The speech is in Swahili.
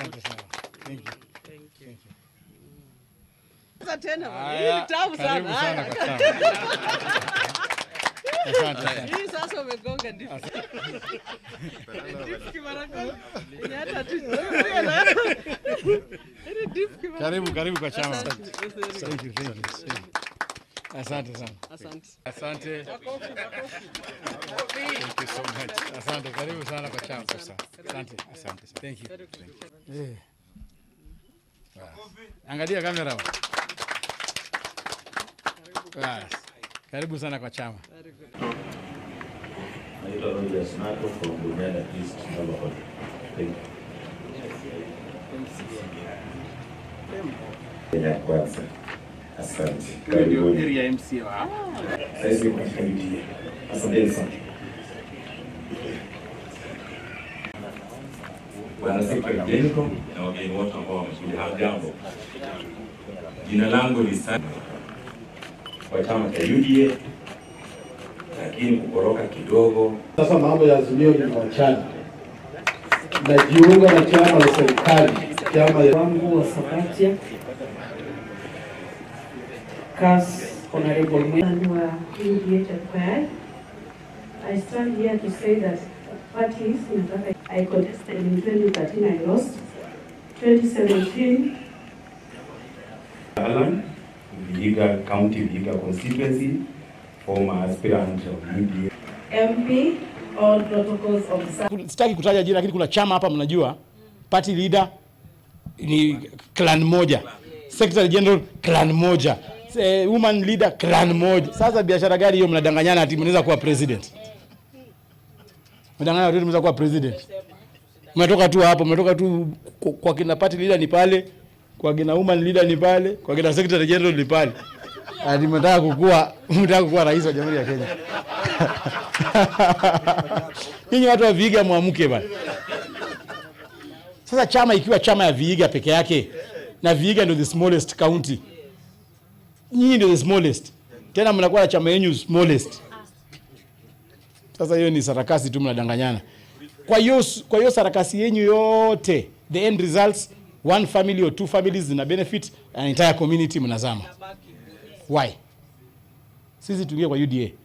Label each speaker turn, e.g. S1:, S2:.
S1: Asante sana. Thank you.
S2: Sasa tena bwana,
S1: Haya,
S2: hii ni tamu
S1: karibu
S2: sana.
S1: sana
S2: Haya.
S1: kwa chama. Asante sana.
S2: Hii sasa umegonga ndipo. Dip Kimarakono. Ni hata tu. Hili dip Kimarakono.
S1: Karibu, karibu kwa chama.
S2: Asante.
S1: Thank you, thank you, thank you. Asante sana.
S2: Asante.
S1: Asante. Thank you so much. Asante, karibu sana kwa chama sasa. Asante, asante. Thank you. Eh. Wow. Angalia kamera. Bas. Karibu sana kwa chama.
S3: Naitwa Rogers Nato from Bunyala East Neighborhood. Thank you. Kenya kwanza. Asante. Karibuni. Sasa kwa familia. Asante sana. Bwana Sikra Jenko na wageni wote ambao wamekuja hamjambo. Jina langu ni Sani wa chama cha UDA lakini kukoroka kidogo
S4: Sasa mambo ya Azimio ni machana. Najiunga na chama la serikali, chama ya
S5: wangu wa Sabatia CAS Honorable Mwani wa UDA Chakwai. I stand here to say that parties nataka I contested in 2013 I lost 2017
S3: Alan, Vihiga County, Vihiga constituency, former aspirant of UDA.
S5: MP all protocols observed
S1: Sitaki kutaja jina lakini kuna chama hapa mnajua. Party leader ni clan moja. Secretary General clan moja. Eh, woman leader clan moja. Sasa biashara gani hiyo mnadanganyana ati mnaweza kuwa president? Mnadanganya watu mnaweza kuwa president. Mmetoka tu hapo, mmetoka tu kwa- kwa kina party leader ni pale, kwa kina woman leader ni pale, kwa kina secretary general ni pale. Ati mnataka kukua, mnataka kuwa rais wa Jamhuri ya Kenya. Ninyi watu wa Vihiga mwamke bana. Sasa chama ikiwa chama ya Vihiga peke yake na Vihiga ndio the smallest county. Nyinyi ndio the smallest. Tena mnakuwa na chama yenu smallest. Sasa hiyo ni sarakasi tu mnadanganyana. Kwa hiyo kwa hiyo sarakasi yenu yote the end results one family or two families zina benefit an entire community mnazama. Why? Sisi tuingie kwa UDA.